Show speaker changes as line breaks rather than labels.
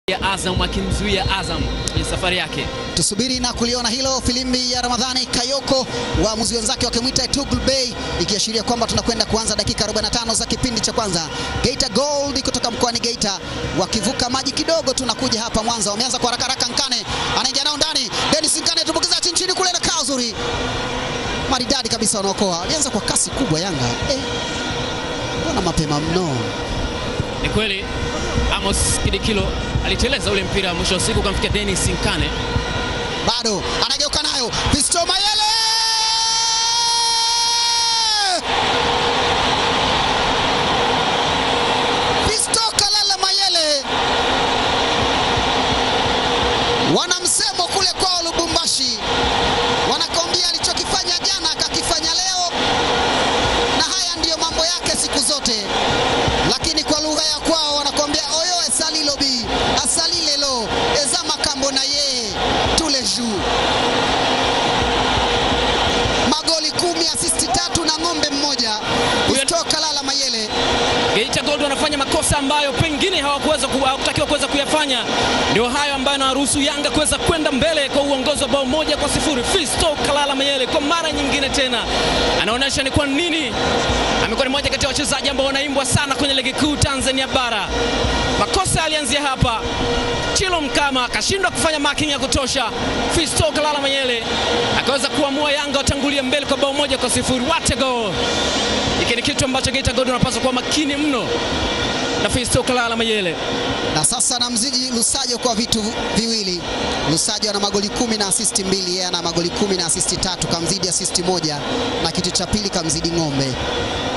ya Azam akimzuia Azam kwenye safari yake.
Tusubiri na kuliona hilo. Filimbi ya Ramadhani Kayoko, waamuzi wenzake wakimwita Tugul Bey, ikiashiria kwamba tunakwenda kuanza dakika 45 za kipindi cha kwanza. Geita Gold kutoka mkoani Geita wakivuka maji kidogo tu na kuja hapa Mwanza. Wameanza kwa haraka haraka, Nkane anaingia nao ndani, Dennis Nkane tumbukiza chini chini kule na kaa uzuri maridadi kabisa, wanaokoa. Walianza kwa kasi kubwa Yanga eh, mbona mapema mno.
Ni kweli Amos Kidikilo aliteleza ule mpira mwisho wa siku ukamfikia Dennis Nkane.
bado anageuka nayo Fisto Mayele Fisto Kalala Mayele wana msemo kule kwao Lubumbashi, wanakwambia alichokifanya jana akakifanya leo, na haya ndiyo mambo yake siku zote, lakini kwa lugha ya kwao wanakwambia oyo esalilobi asalilelo eza makambo na ye tule juu magoli kumi asisti tatu na ng'ombe mmoja Fisto Kalala Mayele
Geita Gold wanafanya makosa ambayo pengine hawakuweza ku- hawakutakiwa kuweza kuyafanya. Ndio hayo ambayo anawaruhusu Yanga kuweza kwenda mbele kwa uongozi wa bao moja kwa sifuri. Fisto Kalala Mayele kwa mara nyingine tena anaonyesha ni kwa nini amekuwa ni moja kati ya wachezaji ambao wanaimbwa sana kwenye ligi kuu Tanzania bara. Makosa yalianzia hapa, Chilo Mkama akashindwa kufanya marking ya kutosha. Fisto Kalala Mayele akaweza kuamua Yanga watangulie mbele kwa bao moja kwa sifuri. What a goal! Hiki ni kitu ambacho Geita Gold wanapaswa kuwa makini mno na Fisto Kalala Mayele.
na sasa namzidi Lusajo kwa vitu viwili. Lusajo ana magoli kumi na asisti mbili, yeye ana magoli kumi na asisti tatu, kamzidi asisti moja, na kitu cha pili kamzidi Ng'ombe.